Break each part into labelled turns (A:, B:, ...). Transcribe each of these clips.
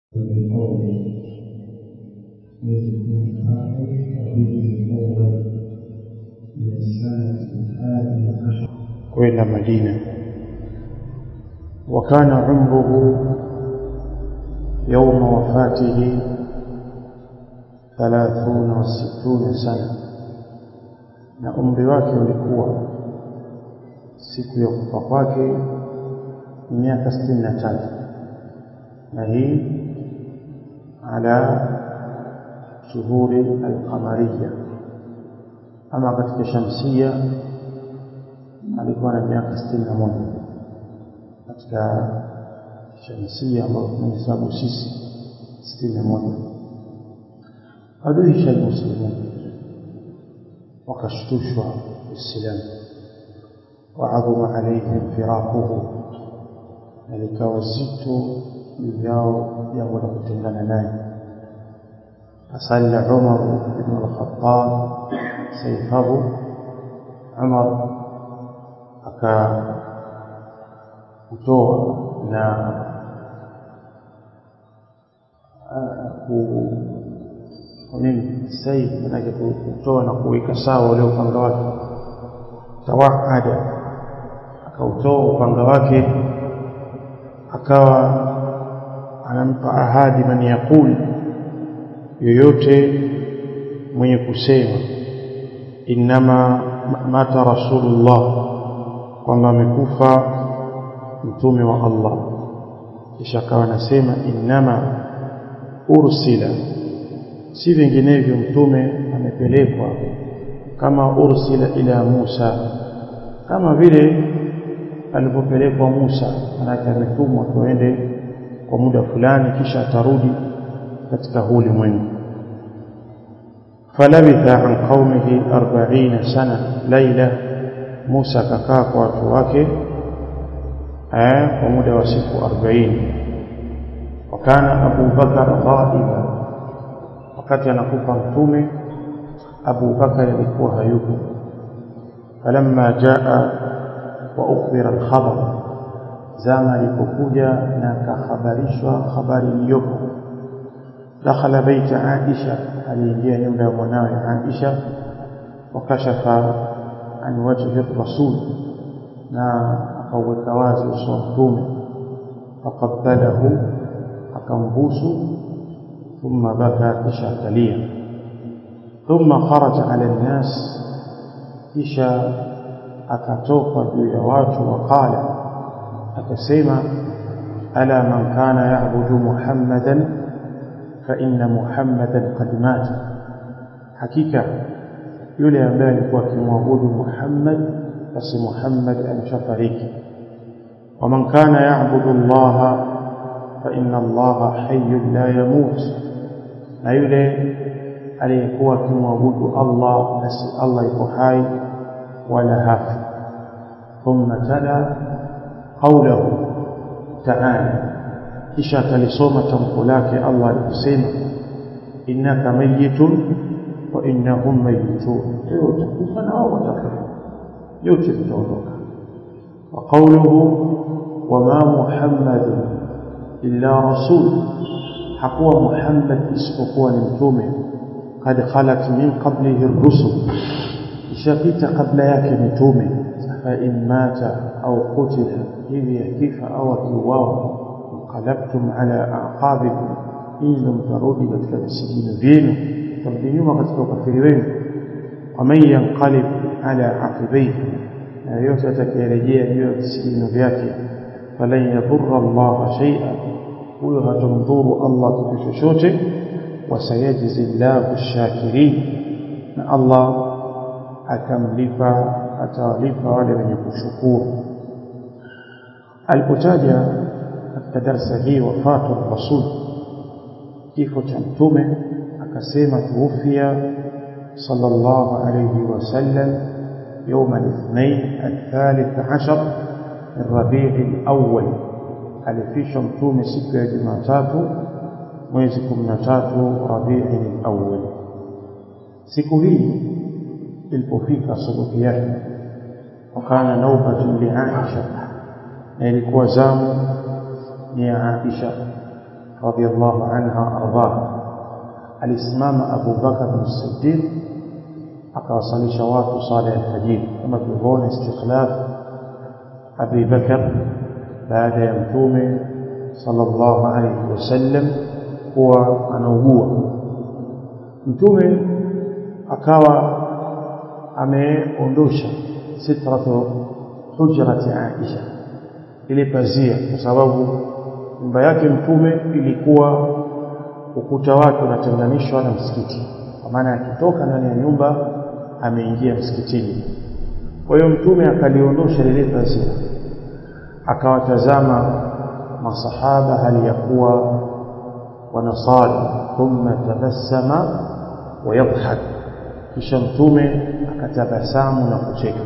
A: قوله يذكر آخر ربيع الأول من السنة الحادية عشر
B: kwenda Madina وكان عمره يوم وفاته ثلاثون وستون سنة na umri wake ulikuwa siku ya kufa kwake miaka sitini na tatu na hii ala shuhuri alqamariya ama katika shamsia alikuwa na miaka sitini na moja katika shamsia ambayo tunahesabu sisi sitini na moja aduhisha almuslimun wakashtushwa uislamu waadhuma alaihim firaquhu na likawa zito juu yao jambo la kutengana naye fasalla umaru ibnu alkhatab saifahu umar akautoa na nini saif manake kutoa na kuweka sawa ule upanga wake tawaada akautoa upanga wake akawa anampa ahadi man yaqul yoyote mwenye kusema innama mata rasulullah kwamba amekufa mtume wa Allah kisha akawa anasema innama ursila si vinginevyo mtume amepelekwa kama ursila ila Musa kama vile alipopelekwa Musa manake ametumwa tuende kwa muda fulani kisha atarudi katika huu ulimwengu falabitha an qaumihi 40 sana laila Musa akakaa kwa watu wake kwa muda wa siku 40 wakana Abu Bakar ghaiba wakati anakufa mtume Abu Bakar alikuwa hayupo falamma jaa wa ukhbira al-khabar zama alipokuja na akahabarishwa habari iliyopo dakhala baita Aisha aliingia nyumba ya mwanawe Aisha wakashafa an wajhi rasul na akauweka wazi uso wa mtume faqabbalahu akambusu thumma baka kisha akalia thumma kharaja ala nnas kisha akatoka juu ya watu waqala akasema ala man kana ya'budu muhammadan fa inna muhammadan qad mata hakika yule ambaye alikuwa akimwabudu Muhammad basi Muhammad ameshafariki waman kana ya'budu Allah fa inna Allah hayyun la yamut na yule aliyekuwa akimwabudu Allah basi Allah yuko hai wala hafi thumma tala qawluhu ta'ala kisha talisoma tamko lake Allah alikusema innaka mayyitun wa innahum mayitun leo utakufa na wao watakufa yote vitaondoka wa qawluhu wama muhammadun illa rasul hakuwa muhammad isipokuwa ni mtume kad khalat min qablihi ar-rusul ishapita kabla yake mitume fa in mata au qutila hivi yakifa au akiuawa qalabtum ala aqabikum in mtarudi katika visigino vyenu tarudi nyuma katika ukafiri wenu waman yanqalib ala aqibaihi na yote atakayerejea juu ya visigino vyake falan yadhurra Allah shay'a huyo hatamdhuru Allah kitu chochote wasayajzi Allahu shakirin na Allah atamlipa atawalipa wale wenye kushukuru alipotaja katika darasa hii wafatu rasul kifo cha mtume akasema tuufia sallallahu alayhi wasallam يوم الاثنين الثالث عشر من ربيع الأول alifishwa mtume siku ya Jumatatu mwezi 13 Rabiul Awwal siku hii ilipofika asubuhi yake wakana naubatun li Aisha na ilikuwa zamu ni ya Aisha radhiallahu anha ardhaha alisimama Abu Bakar as-Siddiq akawasalisha watu sala ya alfajiri kama tulivyoona istikhlaf Abi Bakar baada ya mtume sallallahu alayhi wasallam kuwa anaugua mtume akawa ameondosha sitratu hujrati Aisha ile pazia kwa sababu nyumba yake mtume ilikuwa ukuta wake unatenganishwa na msikiti kwa maana akitoka ndani ya nyumba ameingia msikitini kwa hiyo mtume akaliondosha lile pazia akawatazama masahaba hali ya kuwa wanasali thumma tabassama wayadhhak kisha mtume akatabasamu na kucheka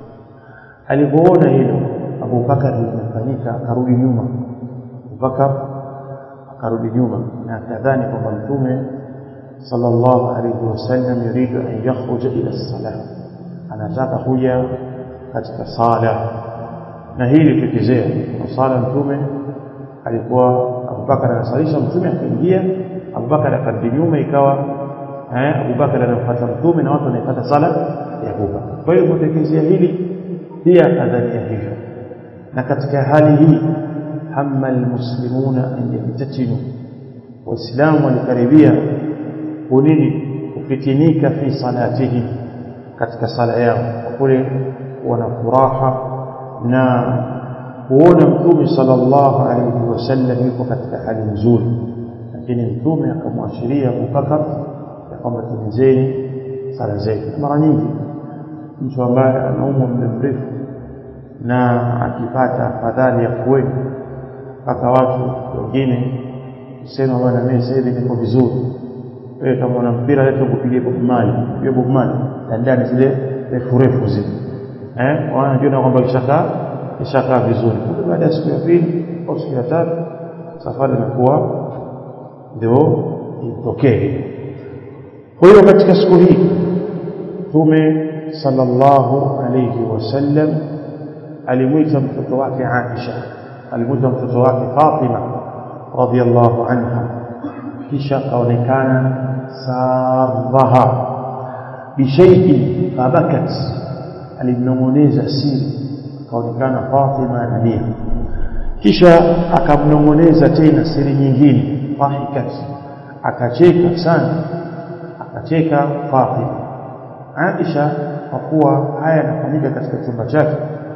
B: alipoona hilo Abu Bakar limefanyika akarudi nyuma Abu Bakar akarudi nyuma na akadhani kwamba mtume sallallahu alayhi wasallam yuridu an yakhruja ila salah anataka kuja katika sala na hili tukizoea kwa sala mtume alikuwa Abubakar anasalisha mtume akaingia Abubakar akarudi nyuma ikawa eh Abubakar anafuata mtume na watu wanafuata sala ya Abubakar kwa hiyo kutekelezea hili pia kadhania hivyo na katika hali hii hamma almuslimuna an yamtatinu waislamu walikaribia kunini kufitinika fi salatihim katika sala yao kwa kule wana furaha na kuona mtume sallallahu alayhi wasallam yuko katika hali nzuri lakini mtume akamwashiria Abubakar ya kwamba timizeni sala zetu mara nyingi mtu ambaye anaumwa muda mrefu na akipata afadhali ya kuweni mpaka watu wengine kusema bwana mimi sasa hivi niko vizuri wewe kama una mpira leta kupigia Bob Marley hiyo Bob Marley ndani zile refu refu zile eh wanajua kwamba kishakaa kishakaa vizuri baada ya siku ya pili au siku ya tatu safari inakuwa ndio itokee kwa hiyo katika siku hii Mtume sallallahu alayhi wasallam alimwita mtoto wake Aisha alimwita mtoto wake Fatima radhiallahu anha kisha akaonekana sarraha bishaiin fabakat alimnong'oneza siri akaonekana Fatima analia kisha akamnong'oneza tena siri nyingine fahikat akacheka sana akacheka Fatima Aisha kwa kuwa haya yanafanyika katika chumba chake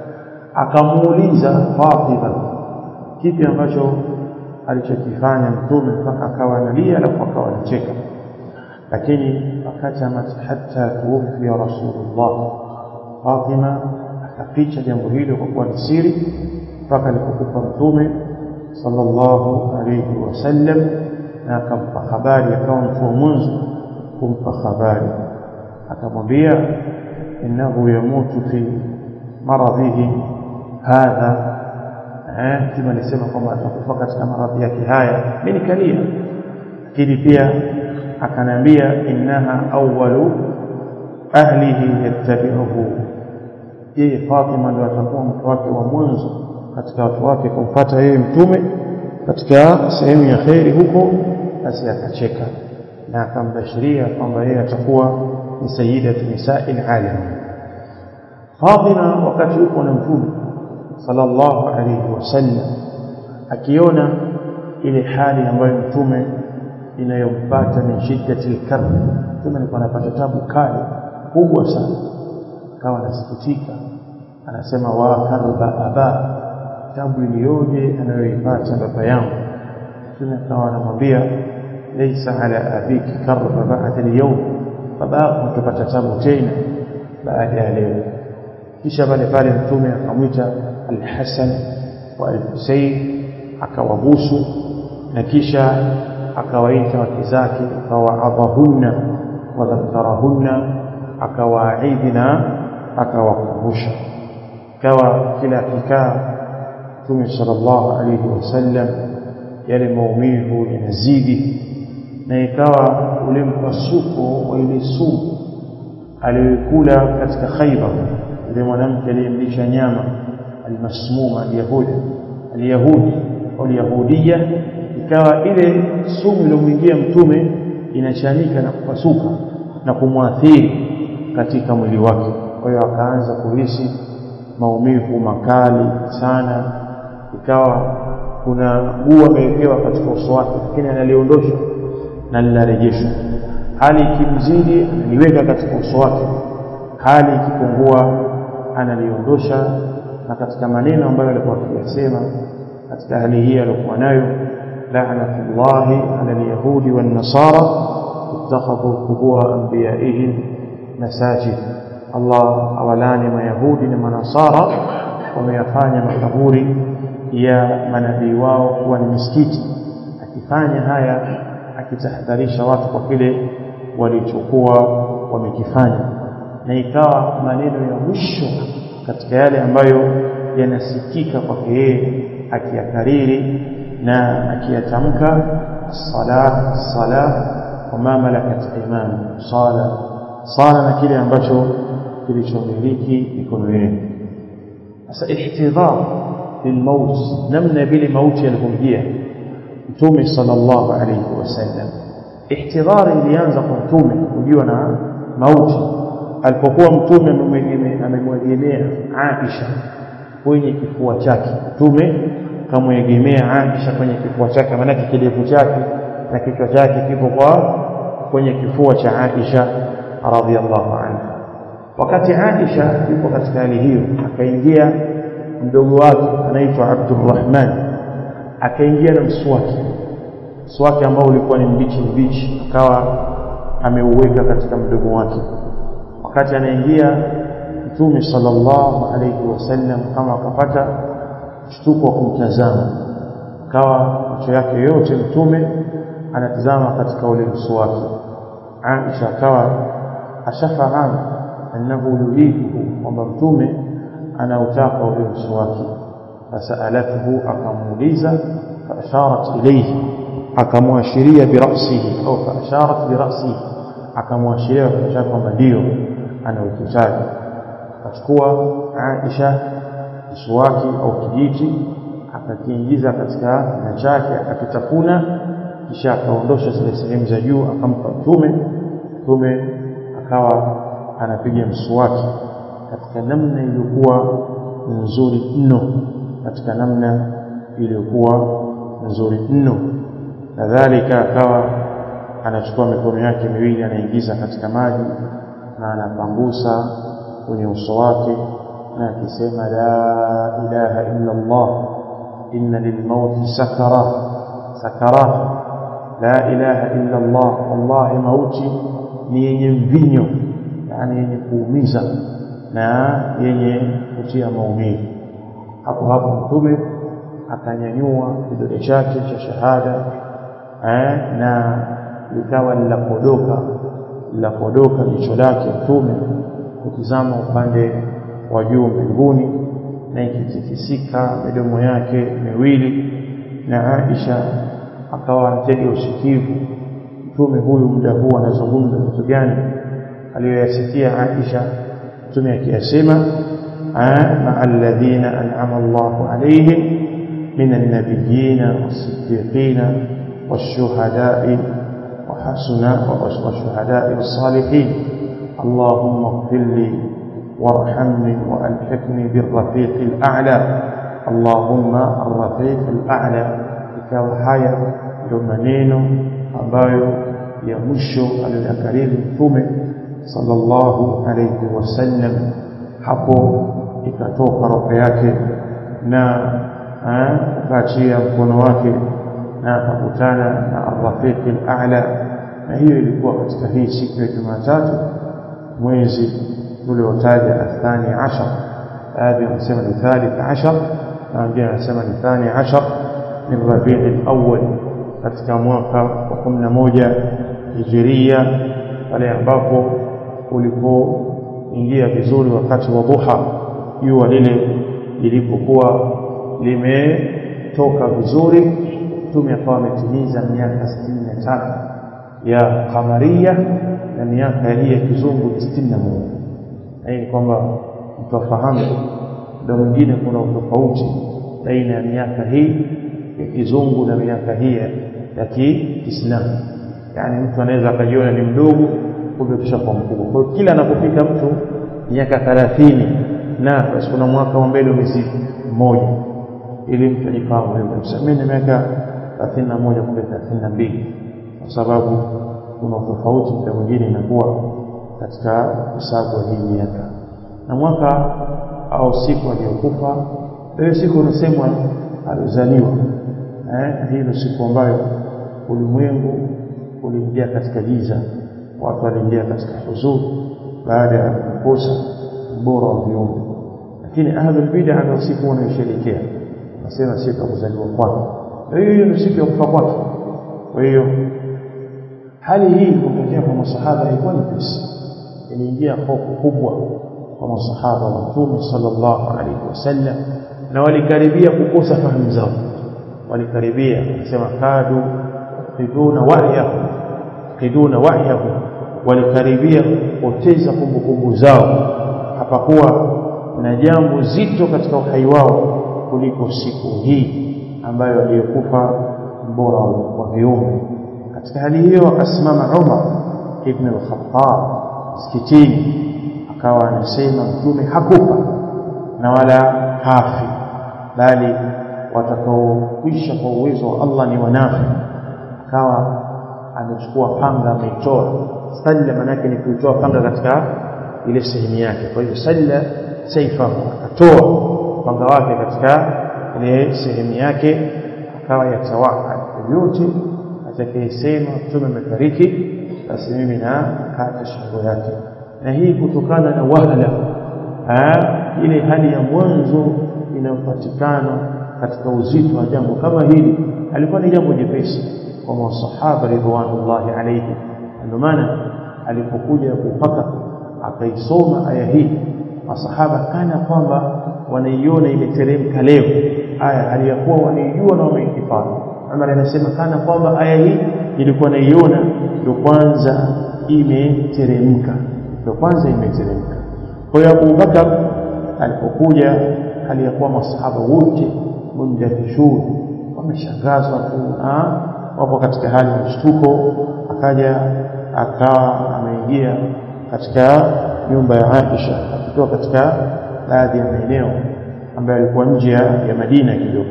B: akamuuliza Fatima kipi ambacho alichokifanya mtume mpaka akawa analia alafu akawa anacheka lakini akatamat hatta tuwfiya rasulullah Fatima akaficha jambo hilo kwa kuwa ni siri mpaka alipokufa mtume sallallahu alayhi wasallam na akampa habari akawa mtu wa mwanzo kumpa habari akamwambia innahu yamutu fi maradhihi hadha eh mtume alisema kwamba atakufa katika maradhi yake haya mimi nikalia lakini pia akanambia innaha awwalu ahlihi yattabi'uhu yeye Fatima ndio atakuwa mtu wake wa mwanzo katika watu wake kumfuata yeye mtume katika sehemu ya kheri huko basi akacheka na akambashiria kwamba yeye atakuwa ni sayyidatu nisa'il alamin Fatima wakati yuko na mtume sallallahu alayhi wasallam akiona ile hali ambayo mtume inayompata min shiddati al-karb mtume alikuwa anapata tabu kali kubwa sana akawa anasikitika anasema wa karba aba tabu iliyoje anayoipata baba yangu mtume akawa anamwambia laysa ala abiki karba ba'da al-yawm baba yako atapata tabu tena baada ya leo kisha pale pale mtume akamwita al-Hasan wa al-Husayn akawabusu na kisha akawaita wake zake akawaadhahunna wadhakarahunna akawaahidi na akawakumbusha kawa kila kikaa mtume sallallahu alayhi wasallam yale maumivu yanazidi na ikawa ule mpasuko wa ile sumu aliyokula katika Khaibar yule mwanamke aliyemlisha nyama almasmuma alyahudi alyahudi au alyahudia ikawa ile sumu iliyomwingia mtume inachanika na kupasuka na kumwathiri katika mwili wake kwa hiyo akaanza kuhisi maumivu makali sana ikawa kuna guu amewekewa katika uso wake lakini analiondosha na linarejeshwa hali ikimzidi analiweka katika uso wake hali ikipungua analiondosha na katika maneno ambayo alikuwa akiyasema katika hali hii aliyokuwa nayo la'natullahi 'ala al-yahudi wan-nasara ittakhadhu qubur anbiya'ihim masajid Allah awalani mayahudi na manasara wameyafanya makaburi ya manabii wao kuwa ni misikiti akifanya haya akitahadharisha watu kwa kile walichokuwa wamekifanya na ikawa maneno ya mwisho katika yale ambayo yanasikika kwake yeye akiyakariri na akiyatamka sala sala wama malakat aymanu sala sala na kile ambacho kilichomiliki mikono yenu sasa ihtidhar lilmaut namna vile mauti yalivyomjia mtume sallallahu alayhi wasallam ihtidhar ilianza kwa mtume kujiwa na mauti alipokuwa mtume amemwegemea Aisha kwenye kifua chake mtume kamwegemea Aisha kwenye kifua chake maana kidevu chake na kichwa chake kipo kwa kwenye kifua cha Aisha radhiallahu anha wakati Aisha yupo katika hali hiyo akaingia mdogo wake anaitwa Abdurrahman akaingia na mswaki mswaki ambao ulikuwa ni mbichi mbichi akawa ameuweka katika mdomo wake wakati anaingia mtume sallallahu alayhi wasallam kama akapata mshtuko wa kumtazama akawa macho yake yote mtume anatazama katika ule mswaki Aisha akawa ashafahamu annahu yuriduhu kwamba mtume anautaka ule mswaki fasalathu akamuuliza faasharat ilayhi akamwashiria birasihi au faasharat birasihi akamwashiria kichwa kwamba ndio anaukitaji akachukua Aisha mswaki au kijiti akakiingiza katika kinywa chake akakitafuna kisha akaondosha zile sehemu za juu akampa mtume mtume akawa anapiga mswaki katika namna iliyokuwa nzuri mno katika namna iliyokuwa nzuri mno kadhalika akawa anachukua mikono yake miwili anaingiza katika maji na anapangusa kwenye uso wake na akisema la ilaha illa Allah inna lilmauti sakara sakarat la ilaha illa Allah wallahi mauti ni yenye mvinyo yani yenye kuumiza na yenye kutia maumivu hapo hapo mtume akanyanyua kidole chake cha shahada eh, na likawa linapodoka linapodoka jicho lake mtume kutizama upande wa juu mbinguni na ikitikisika midomo yake miwili na Aisha akawa anatega usikivu mtume huyu muda huu anazungumza vitu gani aliyoyasikia Aisha mtume akiyasema maa alladhina an'ama Allahu alayhim min an-nabiyyin was-siddiqin wash-shuhada'i wa hasuna wash-shuhada'i was-salihin اللهم اغفر لي وارحمني والحقني بالرفيق الاعلى اللهم الرفيق الاعلى ikawa haya ndio maneno ambayo ya mwisho aliyoyakariri mtume sallallahu alayhi wasallam hapo ikatoka roho yake na akaachia mkono wake na akakutana na arrafiq al-a'la na hiyo ilikuwa katika hii siku ya Jumatatu mwezi uliotaja athani ashar baadhi wanasema ni thalith ashar na wengine wanasema ni thani ashar min rabii al-awwal katika mwaka wa 11 hijiria pale ambapo ulipoingia vizuri wakati wa dhuha jua lile lilipokuwa limetoka vizuri mtume akawa ametimiza miaka 63 ya kamaria na miaka hii ya kizungu 61 hii ni kwamba mtu afahamu ndio mwingine kuna utofauti baina ya miaka hii ya kizungu na miaka hii ya Kiislamu. Yani mtu anaweza akajiona ni mdogo, kumbe kishakuwa mkubwa. Kwa hiyo kila anapofika mtu miaka thelathini na basi kuna mwaka wa mbele umezidi mmoja, ili mtu ajifahamu hivyo. Mimi na miaka thelathini na moja kumbe thelathini na mbili kwa sababu kuna tofauti muda mwingine inakuwa katika hesabu ya hii miaka na mwaka au siku aliyokufa hiyo siku unasemwa alizaliwa eh, hilo siku ambayo ulimwengu uliingia katika giza watu waliingia katika huzuni baada ya kukosa bora wa viumbe lakini ahlul bid'a ndio siku wanaisherehekea nasema siku ya kuzaliwa kwake hiyo ndio siku ya kufa kwake kwa hiyo hali hii ilipotokea kwa masahaba ilikuwa nyepesi iliingia hofu kubwa kwa masahaba wa mtume sallallahu alaihi wasallam na walikaribia kukosa fahamu zao walikaribia wanasema kadu qiduna wahyahu qiduna wahyahu walikaribia kupoteza kumbukumbu zao hapakuwa na jambo zito katika uhai wao kuliko siku hii ambayo aliyokufa mbora wa viumbe katika hali hiyo akasimama Umar ibn al-Khattab msikitini akawa anasema mtume hakufa na wala hafi bali watakaokwisha kwa uwezo wa Allah ni wanafi akawa amechukua panga ameitoa salla manake ni kuitoa panga katika ile sehemu yake kwa hiyo salla saifa akatoa panga wake katika ile sehemu yake akawa yatawaka yote atakayesema mtume amefariki basi mimi na kata shingo yake na hii kutokana na wahala ile hali ya mwanzo inayopatikana katika uzito wa jambo kama hili alikuwa ni jambo jepesi kwa masahaba ridwanullahi alayhi ndio maana alipokuja kupaka akaisoma aya hii masahaba kana kwamba wanaiona imeteremka leo aya aliyakuwa wanaijua na wameihifadhi Umar anasema kana kwamba aya hii ilikuwa naiona ndio kwanza imeteremka ndio kwanza imeteremka kwa hiyo Abu Bakar alipokuja hali ya kuwa masahaba wote munjafishun wameshangazwa tu na wapo katika hali ya mshtuko akaja akawa ameingia katika nyumba ya Aisha akitoka katika baadhi ya maeneo ambayo alikuwa nje ya Madina kidogo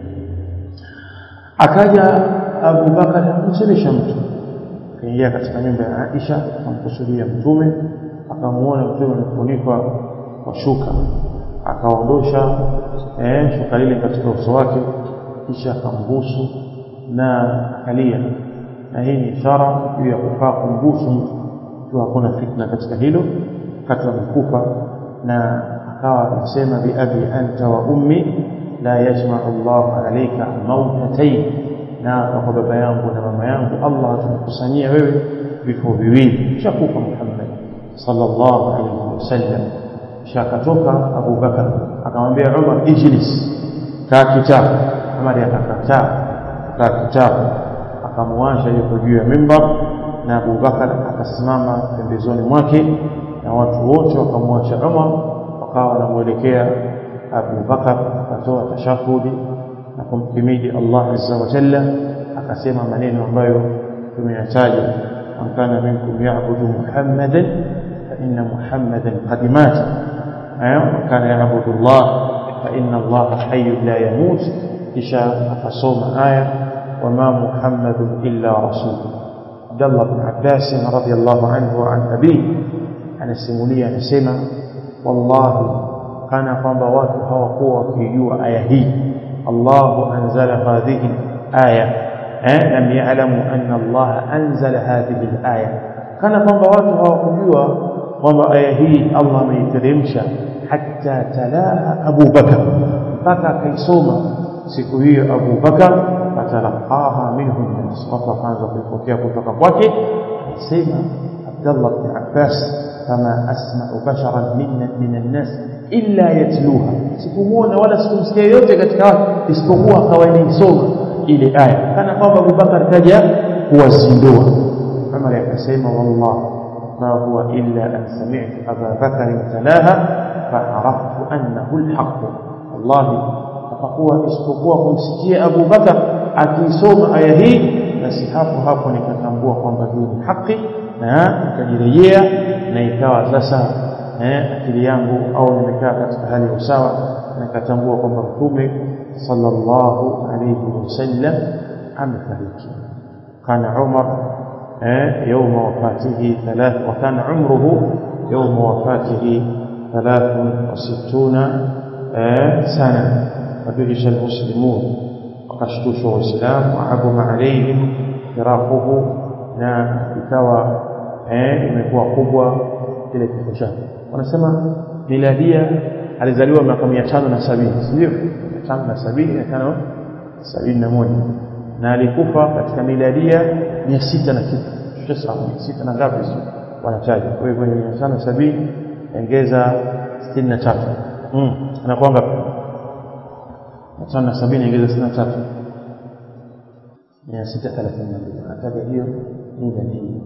B: akaja Abu Bakar akamsemesha mtu akaingia katika nyumba ya Aisha akamkusudia mtume akamuona mtume amefunikwa kwa shuka akaondosha eh, shuka lile katika uso wake kisha akambusu na akalia na hii ni ishara juu ya kufaa kumbusu mtu ikiwa hakuna fitna katika hilo wakati amekufa na akawa anasema bi abi anta wa ummi la yajma'u Allah alayka mautatayn na kwa baba yangu na mama yangu Allah atakukusanyia wewe vifo viwili shakufa Muhammad sallallahu alayhi wasallam shakatoka Abu Bakar akamwambia Umar ijlis kaa kitabu Umar akakataa kaa kitabu akamwacha yuko juu ya mimbar na Abu Bakar akasimama pembezoni mwake na watu wote wakamwacha Umar wakawa wanamuelekea Abu Bakar akatoa tashahudi na kumhimidi Allah azza wa jalla akasema maneno ambayo tumeyataja man kana minkum ya'budu Muhammadan fa inna Muhammadan qad mata man kana ya'budu Allah fa inna Allah hayyun la yamut kisha akasoma aya wama Muhammadun illa rasul Abdullah bin Abbas radiyallahu anhu wa an abihi anasimulia anasema wallahi kana kwamba watu hawakuwa wakijua aya hii Allahu anzala hadhihi aya eh lam ya'lamu anna Allah anzala hadhihi aya kana kwamba watu hawakujua kwamba aya hii Allah ameiteremsha hatta talaha Abu Bakar mpaka akaisoma siku hiyo Abu Bakar fatalaqaha minhu nas watu wakaanza kuipokea kutoka kwake sema Abdullah bin Abbas kama asma'u basharan minna minan nas illa yatluha sikumuona wala sikumsikia yote katika watu isipokuwa akawa inaisoma ile aya kana kwamba Abubakar kaja kuwazindua Umar akasema wallah ma huwa illa an sami'tu Aba Bakar talaha fa'araftu annahu alhaq wallahi hapakuwa isipokuwa kumsikia Abu Bakar akiisoma aya hii basi hapo hapo nikatambua kwamba hii ni haki na nikajirejea na ikawa sasa eh, akili yangu au nimekaa katika hali ya usawa nikatambua kwamba mtume sallallahu alayhi wasallam amefariki kana Umar eh, يوم وفاته ثلاث وكان عمره يوم وفاته ثلاث وستون سنة فدهش المسلمون وقشتوش الإسلام وعظم عليهم فراقه na ikawa eh, imekuwa kubwa kile kifo chake wanasema miladia alizaliwa miaka mia tano na sabini sindio mia tano na sabini mia tano sabini na moja na alikufa katika miladia mia sita na kitu tutasahau mia sita na ngapi sio wanataja kwa hivyo mia tano sabini ongeza sitini na tatu anakuwa ngapi mia tano na sabini ongeza sitini na tatu mia sita thelathini na mbili anataja hiyo miladia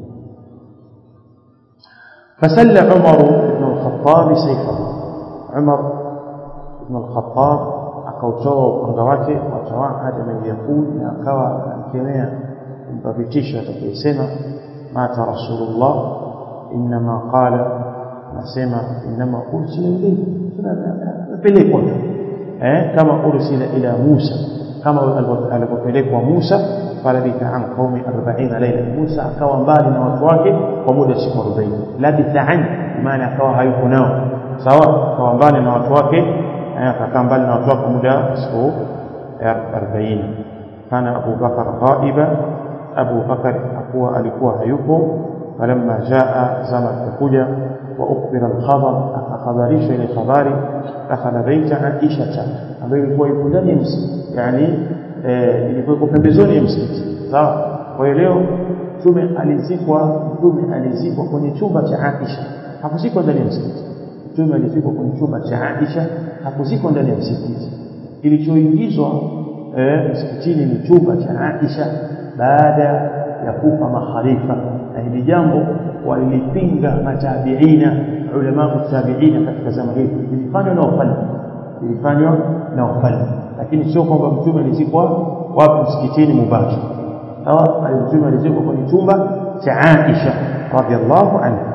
B: فسل عمر بن الخطاب سيفه عمر بن الخطاب akautoa upanga wake watawaada man yaqul na akawa akemea kumpa vitisho atakayesema mata rasulullah inma qala nasema inma ursila ilayhi tunapelekwa eh kama ursila ila Musa kama alipopelekwa Musa falabitha an qaumi 40 layla Musa akawa mbali na watu wake kwa muda siku 40 labitha an maana akawa hayuko nao sawa akawa mbali na watu wake akakaa mbali na watu wake muda siku 40 kana Abu Bakar ghaiba Abu Bakar akuwa alikuwa hayupo falamma jaa zama kuja wa ukbira al-khabar akakhabarishwa ile habari dakhala baita Aisha ambayo ilikuwa ipo ndani ya msikiti yani ilikuwa iko pembezoni ya msikiti sawa kwa hiyo leo mtume alizikwa mtume alizikwa kwenye chumba cha Aisha hakuzikwa ndani ya msikiti mtume alizikwa kwenye chumba cha Aisha hakuzikwa ndani ya msikiti kilichoingizwa eh, msikitini ni chumba cha Aisha baada ya kufa makhalifa na hili jambo walilipinga matabiina ulama tabiina katika zama hizi ilifanywa na wafalme ilifanywa na wafalme lakini sio kwamba mtume alizikwa wapi msikitini mubaki sawa mtume alizikwa kwenye chumba cha Aisha radhiallahu anha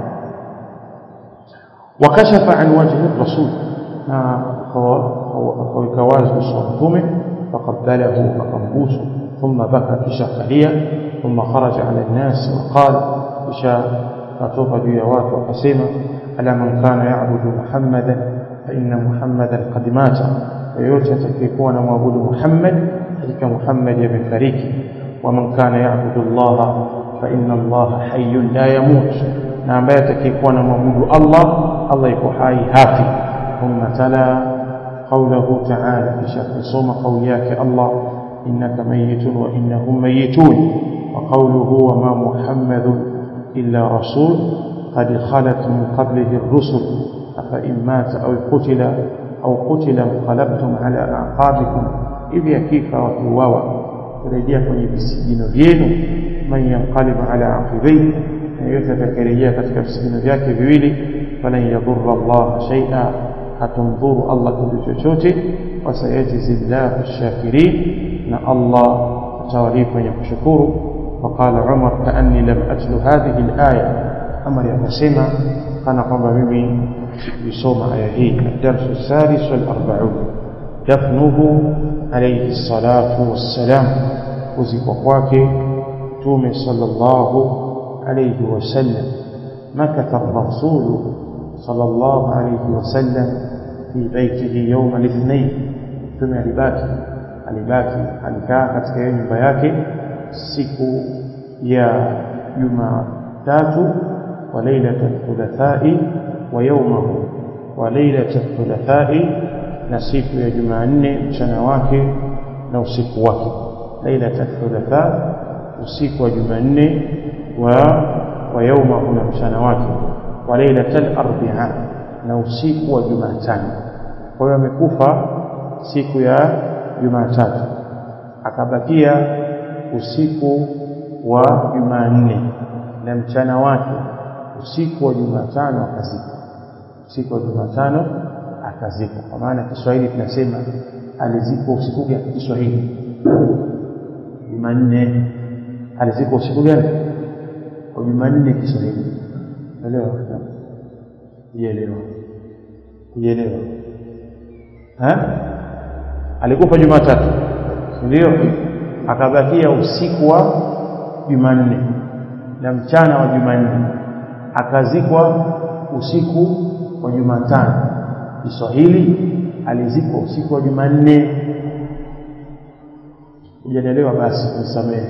B: وكشف عن وجه الرسول وكواز بصوته فقبله فقنبوسه ثم بكى كشخليا ثم خرج على الناس وقال إشاء فتوفى بيوات وقسيمة على من كان يعبد محمدا فإن محمدا قد مات ويوجد تكيكون معبود محمد تلك محمد يبن فريك ومن كان يعبد الله فإن الله حي لا يموت na ambaye atakayekuwa na mwabudu Allah Allah yuko hai hafi thumma tala qawluhu ta'ala kisha kusoma kauli yake Allah innaka mayitun wa innahum mayitun wa qawluhu wa ma muhammadun illa rasul qad khalat min qablihi ar-rusul afa in mata aw qutila aw qutila inqalabtum ala a'qabikum idh yakifa wa tuwawa kurejea kwenye visigino vyenu man yanqalib ala aqibayhi yeyote atakayerejea katika visigino vyake viwili falan yadhurra Allah shay'a hatumdhuru Allah kitu chochote wasayajizi llahu shakirin na Allah atawalipa wenye kushukuru faqala Umar kaanni lam atlu hadhihi alaya Umar akasema kana kwamba mimi sikuisoma aya hii الدرس السادس والأربعون دفنه عليه الصلاة والسلام kuzikwa kwake Mtume sallallahu عليه وسلم مكث الرسول صلى الله عليه وسلم في بيته يوم الاثنين ثم alibaki alibaki alikaa katika hiyo nyumba yake siku ya Jumatatu wa lailatul thulathai wa yawmahu wa lailatul thulathai na siku ya Jumanne mchana wake na usiku wake lailatul thulatha usiku wa Jumanne ويومه مشان wake وليله الاربعاء na usiku wa Jumatano kwa hiyo amekufa siku ya Jumatatu akabakia usiku wa Jumanne na mchana wake usiku wa Jumatano akazikwa usiku wa Jumatano akazikwa kwa maana Kiswahili tunasema alizikwa usiku gani Kiswahili Jumanne alizikwa usiku gani kwa Jumanne Kiswahili elewa kuelewa kuelewa ha alikufa Jumatatu ndio akabakia usiku wa Jumanne na mchana wa Jumanne akazikwa usiku wa Jumatano Kiswahili alizikwa usiku wa Jumanne hujanielewa basi nisamehe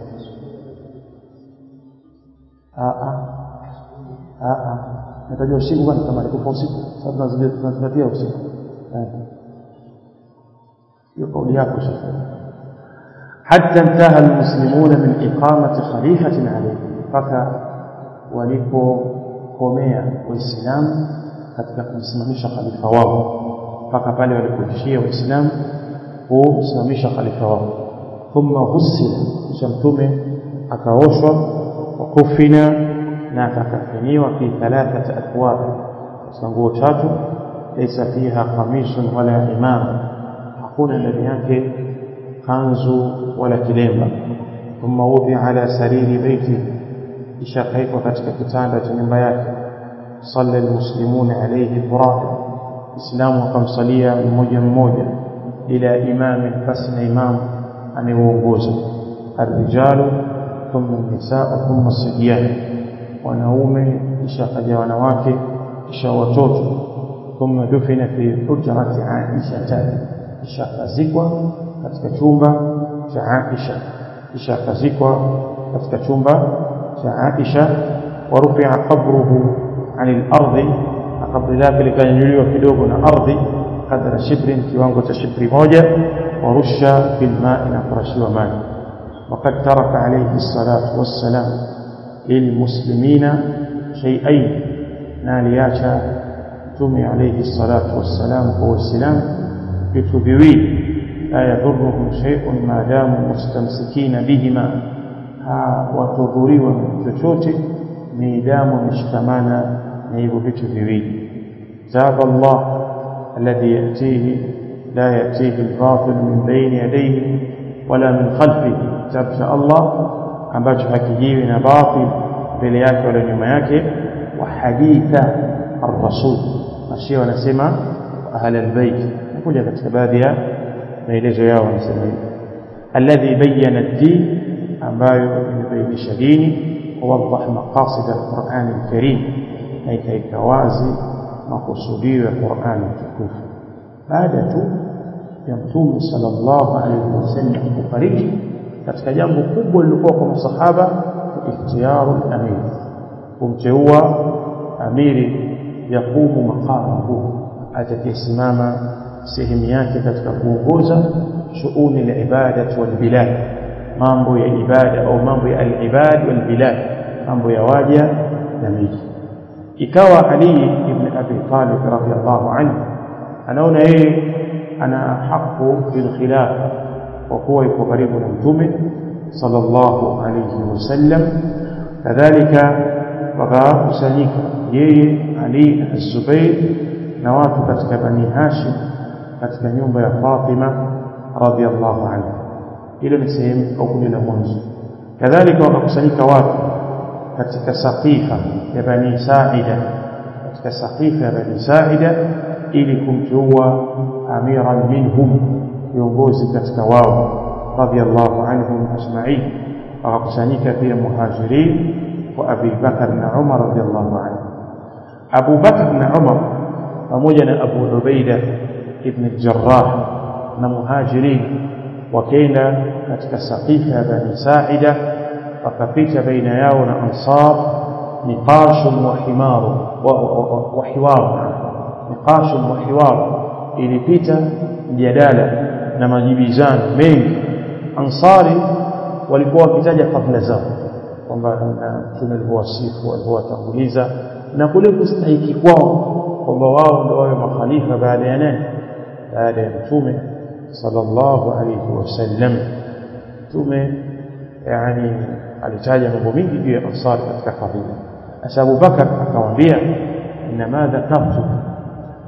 B: natajua usiku kwani kama alikufa usiku sababu tunazingatia usiku hiyo kauli yako shekhe حتى انتهى المسلمون من إقامة خليفة عليه mpaka walipokomea waislamu katika kumsimamisha khalifa wao mpaka pale walipoishia waislamu kumsimamisha khalifa wao thumma husila kisha mtume akaoshwa wa kufina na akakafiniwa fi thalathati athwab katika nguo tatu laysa fiha qamisun wala imama hakuna ndani yake kanzu wala kilemba thumma wudhi ala sariri baiti kisha akaekwa katika kitanda cha nyumba yake salla almuslimuna alayhi furada islamu wakamsalia mmoja mmoja ila imami basi na imamu anayeongoza arrijalu thumma nisaa thumma sibyan wanaume kisha kaja wanawake kisha watoto thumma dufina fi hujrati aisha kisha akazikwa katika chumba cha Aisha kisha akazikwa katika chumba cha Aisha warufia qabruhu anil ardi kabri lake likanyanyuliwa kidogo na ardhi kadra shibrin kiwango cha shibri moja warusha fil ma'i na kurashiwa maji وقد ترك عليه الصلاة والسلام للمسلمين شيئين نالياشا تومي عليه الصلاة والسلام هو السلام بتبويه لا يضرهم شيء ما داموا مستمسكين بهما watudhuriwa na chochote midamu wameshikamana na hivyo vitu viwili zaba Allah alladhi yatihi la yatihi albatil min bayni yadayhi wala min khalfihi kitabu cha Allah ambacho hakijiwi na batil mbele yake wala nyuma yake wa haditha ar-rasul mashia wanasema ahli albayt nakuja katika baadhi ya maelezo yao wanasema hivi alladhi bayyana ad-din ambayo imebainisha dini ووضح مقاصد القرآن الكريم أي كيكوازي مقصودي القرآن الكريم بعد ya mtume sallallahu alaihi wasallam kufariki katika jambo kubwa lilikuwa kwa masahaba ikhtiyaru amir kumteua amiri yakumu maqamahu atakayesimama sehemu yake katika kuongoza shughuli la ibada wal bilad mambo ya ibada au mambo ya al-ibad wal bilad mambo ya waja na miji ikawa Ali ibn Abi Talib radhiyallahu anhu anaona yeye ana haqqu bil khilafa kwa kuwa yuko karibu na mtume sallallahu alayhi wasallam kadhalika wakakusanyika yeye Ali na Zubair na watu katika Bani Hashim katika nyumba ya Fatima radhiyallahu anha hilo ni sehemu au kundi la mwanzo kadhalika wakakusanyika watu katika saqifa ya bani saida katika saqifa ya bani saida ili kumteua amiran minhum viongozi katika wao radiyallahu anhum ajma'in wakakusanyika pia muhajirin wa Abi Bakar na Umar radiyallahu anhu Abu Bakar na Umar pamoja na Abu Ubaida ibn al-Jarrah na muhajirin wakaenda katika saqifa ya bani saida wakapita baina yao na ansar niqashun wa himaru wa hiwaru niqashun wa hiwaru ilipita mjadala na majibizano mengi ansari walikuwa wakitaja fadhila zao kwamba mtume alivyowasifu alivyowatanguliza na kule kustahiki kwao kwamba wao ndio wawe makhalifa baada ya nani baada ya mtume sallallahu alayhi wasallam mtume yani alitaja mambo mingi juu ya ansari katika fadhila asa Abu Bakar akamwambia inma dhakartu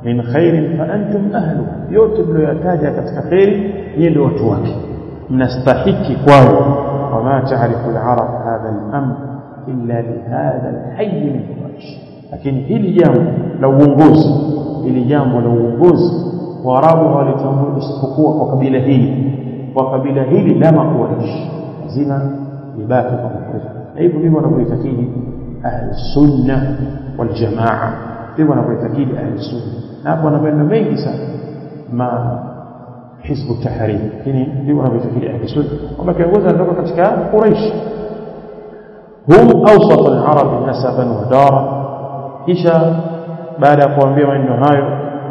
B: min khairin fa antum ahlu yote mlioyataja katika khairi nyinyi ndio watu wake mnastahiki kwayo wama taarifu al-arab hadha al-amr illa lihadha al-hayy min quraish lakini hili jambo la uongozi hili jambo la uongozi waarabu hawalitambui isipokuwa kwa kabila hili kwa kabila hili la makuraish lazima libaki kwa makuraish na hivyo ndivyo wanavyoitakidi ahli sunna wal jamaa ndivyo wanavyoitakidi ahli sunna na hapo wana maneno mengi sana ma hizbu tahrir lakini ndivyo wanavyoitakidi ahli sunna kwamba kiongozi anatoka katika quraish hum awsat al-arab nasaban wa dara kisha baada ya kuambia maneno hayo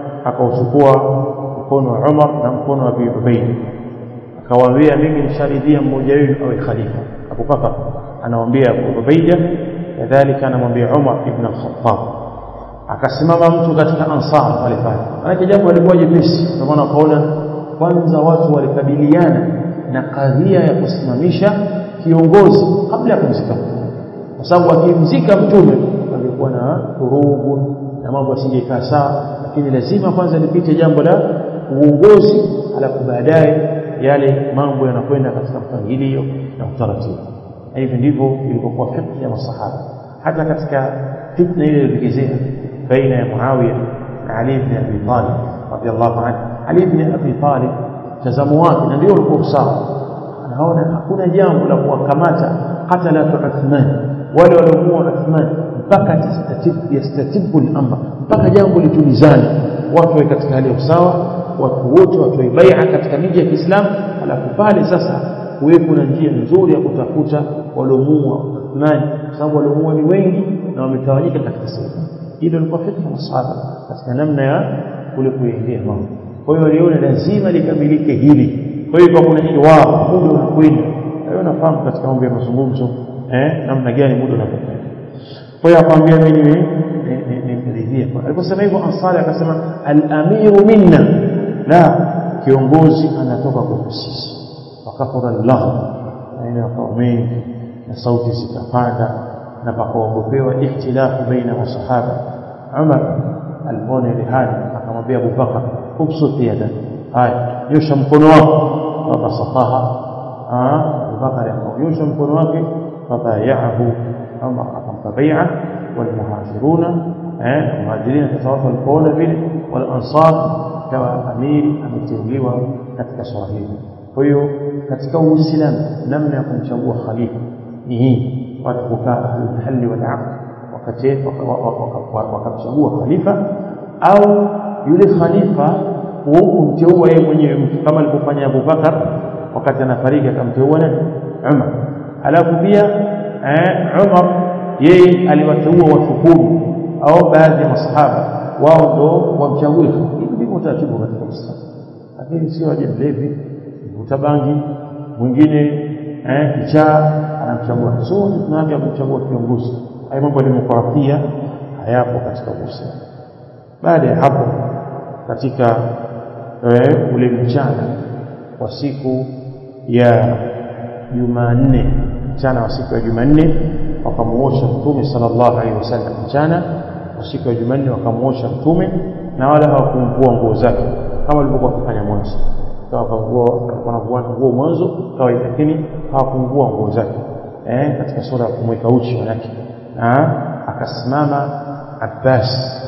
B: akauchukua mkono wa Umar na mkono wa Abi Ubaid akawaambia mimi nisharidhia mmoja wenu awe khalifa Abu Bakar anawaambia Abu Ubaida kadhalika anamwambia Umar ibn al-Khattab akasimama mtu katika ansar pale pale maana jambo lilikuwa jepesi ndio maana wakaona kwanza watu walikabiliana na kadhia ya kusimamisha kiongozi kabla ya kumzika mtume kwa sababu akimzika mtume angekuwa na vurugu na mambo yasingekaa sawa lakini lazima kwanza lipite jambo la uongozi alafu baadaye yale mambo yanakwenda katika mpangilio na utaratibu na hivi ndivyo ilivyokuwa fikra ya masahaba hata katika fitna ile iliyotokezea baina ya Muawiya na Ali ibn Abi Talib radhiallahu anhu Ali ibn Abi Talib mtazamo wake na ndio ulikuwa sawa anaona hakuna jambo la kuwakamata qatala Uthman wale waliomuua Uthman mpaka tastatibu yastatibu al-amr mpaka jambo litulizane watu wawe katika hali ya usawa watu wote watoe bai'a katika miji ya Kiislamu alafu pale sasa kuwepo na njia nzuri ya kutafuta waliomuua Uthman kwa sababu waliomuua ni wengi na wametawanyika katika sehemu hilo lilikuwa fikra masahaba katika namna ya kule kuendea mambo kwa hiyo waliona lazima likamilike hili kwa hiyo kuna hiwar muda unakwenda hiyo nafahamu katika mambo ya mazungumzo eh namna gani muda unapokwenda kwa hiyo akamwambia mimi nimridhie aliposema hivyo ansari akasema al-amiru minna la kiongozi anatoka kwa sisi wakafara Allah aina kwa mengi na sauti zikapanda na pakaogopewa ikhtilafu baina masahaba Umar alipona ile hali akamwambia Abu Bakar ubsut yada haya nyosha mkono wako fabasafaha Abu Bakar akanyosha mkono wake fabayahu Umar akampa bai'a والمهاجرون المهاجرين تتوفى القول vile والانصار كما amiri ameteuliwa katika swala hili kwa hiyo katika uislamu namna ya kumchagua khalifa ni hii watu kukaa hali wal aqd wakati wakamchagua khalifa au yule khalifa kumteua yeye mwenyewe mtu kama alivyofanya Abu Bakar wakati anafariki akamteua nani Umar alafu pia Umar yeye aliwateua watu kumi au baadhi ya masahaba wao ndo wamchague hivi ndivyo utaratibu katika Uislamu lakini sio aje mlevi mvuta bangi mwingine eh kichaa anamchagua so tunaaje kumchagua kiongozi haya mambo ya demokrasia hayapo katika Uislamu baada ya hapo katika eh, ule mchana wa siku ya Jumanne mchana wa siku ya Jumanne wakamuosha mtume sallallahu alaihi wasallam mchana wa siku ya Jumanne wakamuosha mtume na wala hawakumvua nguo zake kama walivyokuwa wakifanya mwanzo wakavua wanavua nguo mwanzo kawaida lakini hawakumvua nguo zake eh katika sura ya kumweka uchi manake na akasimama Abbas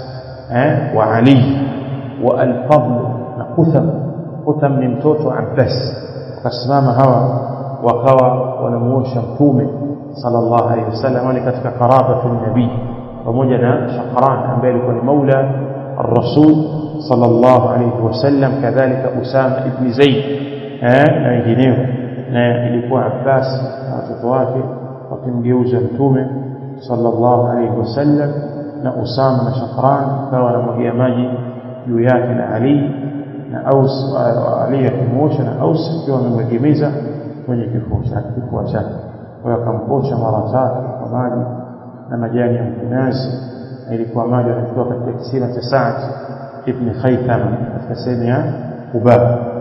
B: eh wa Ali wa al-Fadl na Qutham Qutham ni mtoto Abbas wakasimama hawa wakawa wanamuosha mtume sallallahu alaihi wasallam ni katika qarabatu nabii pamoja na Shaqran ambaye alikuwa ni maula الرسول صلى الله عليه وسلم كذلك أسامة ابن زيد na wengineo na ilikuwa Abbas na watoto wake wakimgeuza mtume sallallahu alaihi wasallam na Usama na Shafran kawa wanamwagia maji juu yake na Ali na Aus Ali akimwosha na Aus akiwa amemwegemeza kwenye kifua chake kifua chake kwa hiyo akamposha mara tatu kwa maji na majani ya mkunazi na ilikuwa maji yanatoka katika kisima cha Sa'd ibn Khaytham katika sehemu ya Quba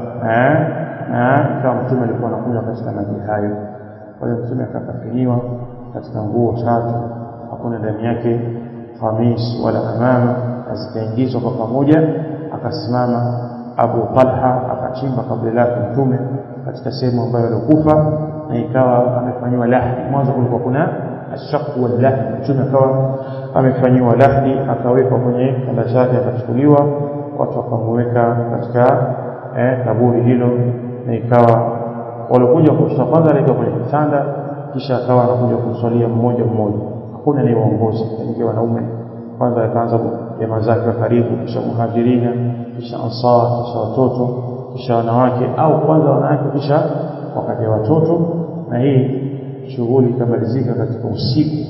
B: na kama mtume alikuwa anakunywa katika maji hayo kwa hiyo mtume akakafiniwa katika nguo tatu hakuna ndani yake khamis wala amama na zikaingizwa kwa pamoja akasimama Abu Talha akachimba kaburi lake mtume katika sehemu ambayo alikufa na ikawa amefanyiwa lahdi mwanzo kulikuwa kuna ashaqu wal lahdi mtume akawa amefanyiwa lahdi akawekwa kwenye kanda zake akachukuliwa watu wakamweka katika eh, kaburi hilo na ikawa walikuja kushta kwanza aliweka kwenye kitanda kisha akawa anakuja kumswalia mmoja mmoja hakuna ni uongozi kaingia wanaume kwanza akaanza jamaa zake wa karibu kisha muhajirina kisha ansar kisha watoto kisha wanawake au kwanza wanawake kisha wakaja watoto na hii shughuli ikamalizika katika usiku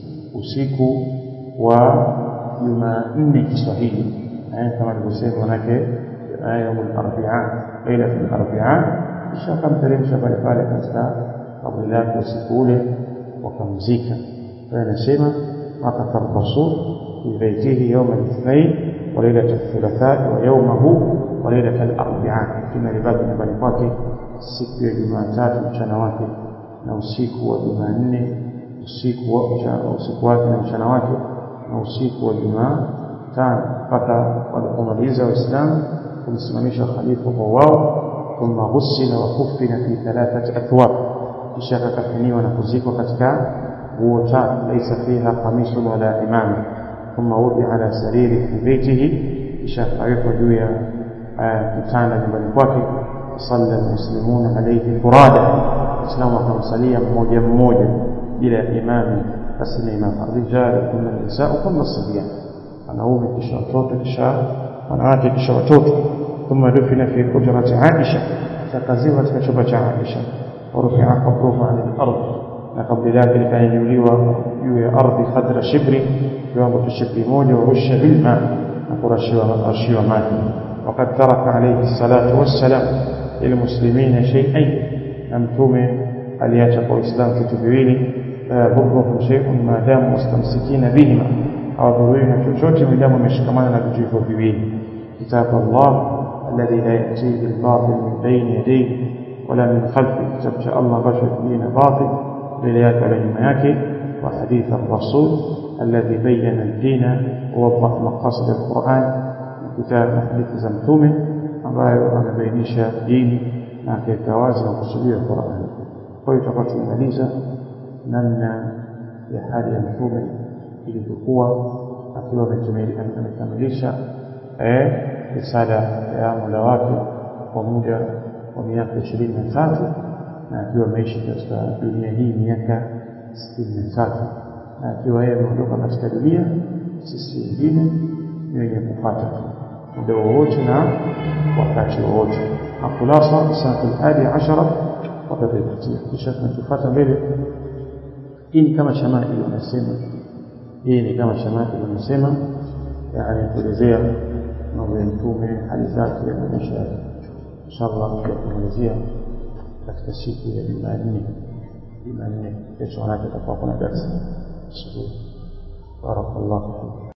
B: usiku wa Jumanne Kiswahili eh, kama nilivyosema manake yaumul arbia lailatul arbia kisha akamteremsha pale pale katika kaburi lake usiku ule wakamzika kwa anasema makata rasul fi baitihi yawm al-ithnain wa lailat al-thulatha wa yawmahu wa lailat al-arbia kama libaki nyumbani kwake siku ya Jumatatu mchana wake na usiku wa Jumanne usiku wa usiku wake na mchana wake na usiku wa Jumatano mpaka walipomaliza Waislamu kumsimamisha khalifa kwa wao thumma ghusila wa kufina fi thalathati athwab kisha akakafiniwa na kuzikwa katika nguo tatu laisa fiha qamisun wala imama thumma wudi ala sariri fi baitihi kisha akawekwa juu ya kitanda nyumbani kwake salla almuslimuna alayhi furada waislamu wakamsalia mmoja mmoja bila imami basi na imam arrijal thumma nisaa thumma sabyan wanaume kisha watoto kisha wanawake kisha watoto thumma dufina fi hujrati aisha takaziwa katika chumba cha aisha ورفع قبره عن الأرض لقبل ذلك كان يوليوا جوي أرض قدر شبر يوم الشبر موجة ورش بالماء نقرشي وماء وقد ترك عليه الصلاة والسلام للمسلمين شيئين أمتم ألياتك وإسلام كتبويني لا يضرهم شيء ما داموا مستمسكين بهما أو ضرورين شوشوت ما داموا مشكمان بجيفوا بويني كتاب الله الذي لا يأتيه الباطل من بين يديه ولا من خلفه كتاب شاء الله بشر دين باطل لليات على يمياك وحديث الرسول الذي بين الدين ووضح مقاصد القرآن كتاب حديث زمتومه ambayo anabainisha dini na akitawazi na kusudia Qur'an. Kwa hiyo tutakuwa tumemaliza namna ya hali ya mtume ilivyokuwa akiwa amekamilisha eh risala ya Mola wake kwa muda wa miaka ishirini na tatu na akiwa ameishi katika dunia hii miaka sitini na tatu na akiwa yeye ameondoka katika dunia sisi wengine ni wenye kupata tu muda wowote na wakati wowote akhulasa sanatu alhadi ashara watadhibitia kisha tunachofuata mbele hii ni kama shamaili unasema hii ni kama shamaili unasema yani kuelezea mambo ya mtume hali zake na maisha yake inshallah tutakumalizia katika siku ya Jumanne Jumanne kesho yake tutakuwa kuna darasa asubuhi barakallahu fikum